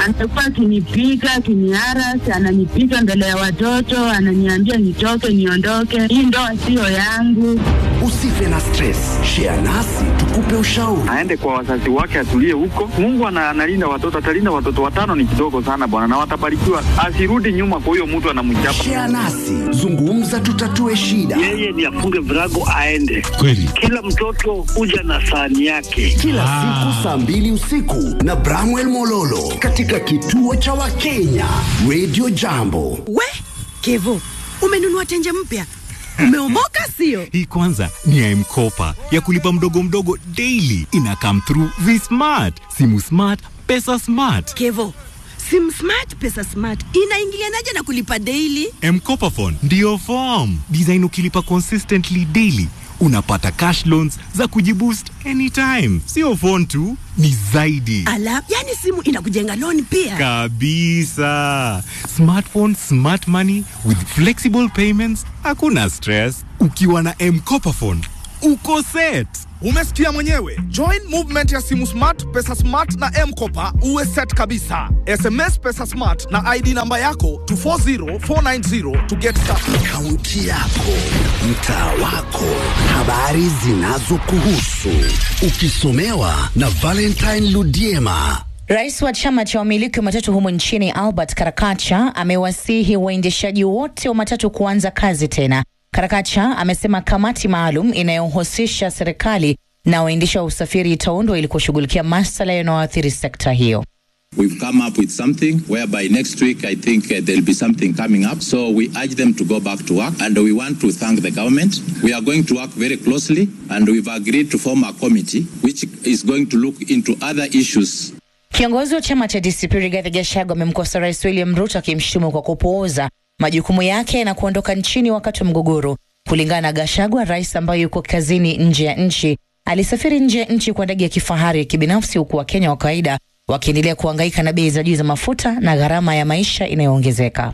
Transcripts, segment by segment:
Amekuwa akinipiga akiniaras, ananipiga mbele ya watoto, ananiambia nitoke, niondoke, hii ndoa siyo yangu. Usife na stress, share nasi tukupe ushauri. aende kwa wazazi wake atulie huko. Mungu ana- analinda watoto, atalinda watoto watano, ni kidogo sana bwana, na watabarikiwa. Asirudi nyuma kwa huyo mtu anamchapa. Share nasi, zungumza, tutatue shida. yeye ni afunge virago aende. Kweli. Kila mtoto huja na sahani yake. Kila siku saa mbili usiku na Bramwell Mololo katika kituo cha Wakenya Radio Jambo. We Kevo, umenunua tenje mpya, umeomoka sio? Hii kwanza ni ya M-Kopa ya kulipa mdogo mdogo daily. Ina come through V-Smart, simu smart, pesa smart. Kevo, sim smart pesa smart inaingilianaje na kulipa daily? M-Kopa phone ndiyo form design. Ukilipa consistently daily unapata cash loans za kujiboost anytime. Sio phone tu, ni zaidi Ala, yani simu inakujenga loan pia. kabisa. Smartphone, smart money with flexible payments, hakuna stress. Ukiwa na M-Kopa phone uko set. Umesikia mwenyewe. Join movement ya simu smart, pesa smart na M-Kopa uwe set kabisa. SMS pesa smart na ID namba yako to 40490 to get started. Kaunti yako, mtaa wako, habari zinazokuhusu, ukisomewa na Valentine Ludiema. Rais wa chama cha wamiliki wa matatu humo nchini Albert Karakacha amewasihi waendeshaji wote wa matatu kuanza kazi tena. Karakacha amesema kamati maalum inayohusisha serikali na waendesha wa usafiri itaundwa ili kushughulikia masuala yanayoathiri sekta hiyo. We've come up with something whereby next week I think uh, there'll be something coming up. So we urge them to go back to work and we want to thank the government. We are going to work very closely and we've agreed to form a committee which is going to look into other issues Kiongozi wa chama cha DCP Rigathi Gachagua amemkosa Rais William Ruto akimshutumu kwa kupuuza majukumu yake na kuondoka nchini wakati wa mgogoro. Kulingana na Gachagua, rais ambaye yuko kazini nje ya nchi alisafiri nje ya nchi kwa ndege ya kifahari ya kibinafsi, huku Wakenya wa kawaida wakiendelea kuhangaika na bei za juu za mafuta na gharama ya maisha inayoongezeka.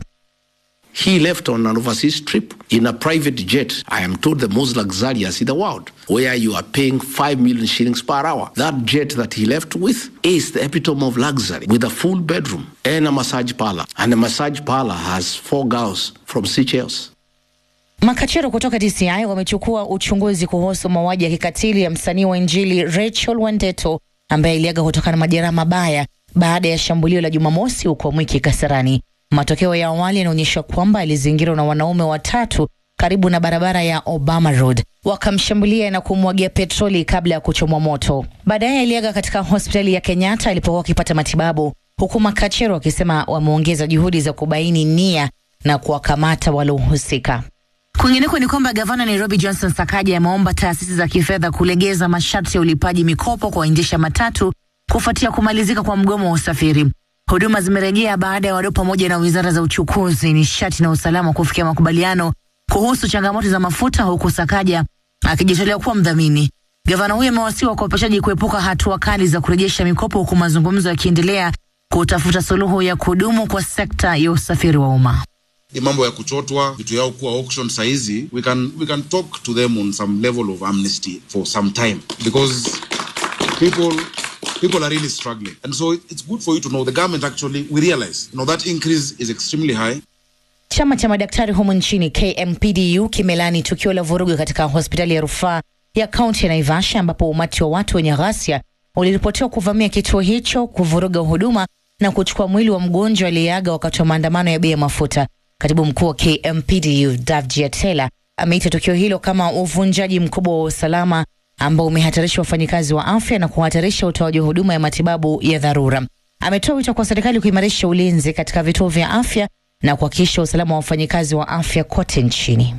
He left on an overseas trip in a private jet. I am told the most luxurious in the world, where you are paying 5 million shillings per hour. That jet that he left with is the epitome of luxury, with a full bedroom and a massage parlor. And the massage parlor has four girls from Seychelles. Makachero kutoka DCI wamechukua uchunguzi kuhusu mauaji ya kikatili ya msanii wa Injili Rachel Wandeto ambaye aliaga kutokana na majeraha mabaya baada ya shambulio la Jumamosi huko Mwiki Kasarani. Matokeo ya awali yanaonyesha kwamba alizingirwa na wanaume watatu karibu na barabara ya Obama Road, wakamshambulia na kumwagia petroli kabla ya kuchomwa moto. Baadaye aliaga katika hospitali ya Kenyatta alipokuwa akipata matibabu, huku Makachero wakisema wameongeza juhudi za kubaini nia na kuwakamata waliohusika. Kwingineko ni kwamba gavana Nairobi Johnson Sakaja ameomba taasisi za kifedha kulegeza masharti ya ulipaji mikopo kwa waendesha matatu kufuatia kumalizika kwa mgomo wa usafiri. Huduma zimerejea baada ya wadau pamoja na wizara za uchukuzi, nishati na usalama kufikia makubaliano kuhusu changamoto za mafuta, huku Sakaja akijitolea kuwa mdhamini. Gavana huyo amewasihi wakopeshaji kuepuka hatua kali za kurejesha mikopo, huku mazungumzo yakiendelea kutafuta suluhu ya kudumu kwa sekta ya usafiri wa umma. hii mambo ya kuchotwa vitu yao kuwa auction saizi we can, we can talk to them on some level of amnesty for some time because people people are really struggling and so it's good for you to know the government actually we realize you know that increase is extremely high Chama cha madaktari humu nchini KMPDU kimelani tukio la vurugu katika hospitali ya rufaa ya kaunti ya Naivasha ambapo umati wa watu wenye ghasia uliripotiwa kuvamia kituo hicho, kuvuruga huduma na kuchukua mwili wa mgonjwa aliyeaga wakati wa maandamano ya bei ya mafuta. Katibu mkuu wa KMPDU Davji Atela ameita tukio hilo kama uvunjaji mkubwa wa usalama ambao umehatarisha wafanyikazi wa afya na kuhatarisha utoaji wa huduma ya matibabu ya dharura. Ametoa wito kwa serikali kuimarisha ulinzi katika vituo vya afya na kuhakikisha usalama wa wafanyikazi wa afya kote nchini.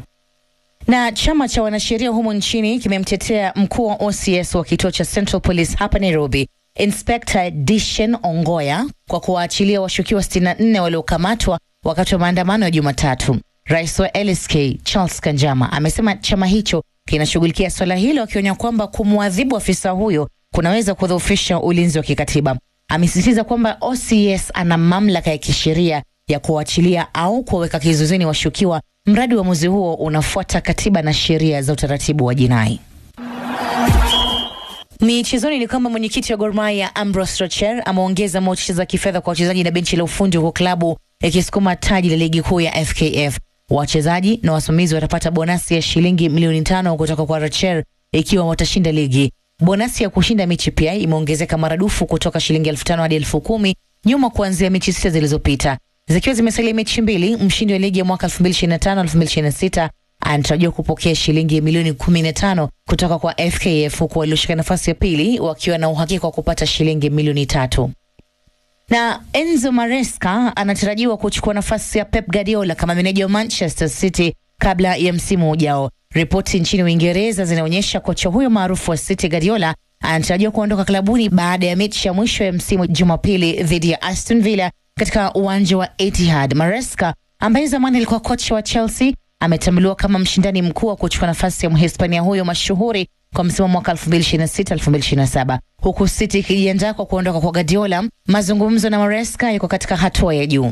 Na chama cha wanasheria humu nchini kimemtetea mkuu wa OCS wa kituo cha Central Police hapa Nairobi, Inspector Dishen Ongoya kwa kuwaachilia washukiwa 64 waliokamatwa wakati wa maandamano ya Jumatatu. Rais wa LSK Charles Kanjama amesema chama hicho kinashughulikia swala hilo, akionya kwamba kumwadhibu afisa huyo kunaweza kudhoofisha ulinzi wa kikatiba. Amesisitiza kwamba OCS ana mamlaka ya kisheria ya kuwaachilia au kuwaweka kizuizini washukiwa mradi uamuzi huo unafuata katiba na sheria za utaratibu wa jinai. Michezoni ni kwamba mwenyekiti wa Gor Mahia Ambrose Rocher ameongeza motisha za kifedha kwa wachezaji na benchi la ufundi huku klabu ikisukuma taji la ligi kuu ya FKF. Wachezaji na wasimamizi watapata bonasi ya shilingi milioni tano kutoka kwa Rocher ikiwa watashinda ligi. Bonasi ya kushinda mechi pia imeongezeka maradufu kutoka shilingi elfu tano hadi elfu kumi nyuma kuanzia mechi sita zilizopita. Zikiwa zimesalia mechi mbili, mshindi wa ligi ya mwaka 2025 2026 anatarajiwa kupokea shilingi milioni 15 kutoka kwa FKF huku walioshika nafasi ya pili wakiwa na uhakika wa kupata shilingi milioni tatu na Enzo Maresca anatarajiwa kuchukua nafasi ya Pep Guardiola kama meneja wa Manchester City kabla ya msimu ujao. Ripoti nchini Uingereza zinaonyesha kocha huyo maarufu wa City Guardiola anatarajiwa kuondoka klabuni baada ya mechi ya mwisho ya msimu Jumapili dhidi ya Aston Villa katika uwanja wa Etihad. Maresca ambaye zamani alikuwa kocha wa Chelsea ametambuliwa kama mshindani mkuu wa kuchukua nafasi ya Mhispania huyo mashuhuri kwa msimu wa mwaka 2026-2027 huku City ikijiandaa kwa kuondoka kwa Guardiola. Mazungumzo na Maresca yako katika hatua ya juu.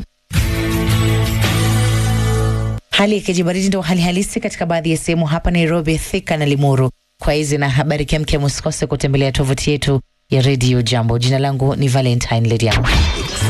Hali ya kijibaridi ndio hali halisi katika baadhi ya sehemu hapa Nairobi, Thika na Limuru. Kwa hizi na habari kemkem, usikose kutembelea tovuti yetu ya redio Jambo. Jina langu ni Valentine Lediamo.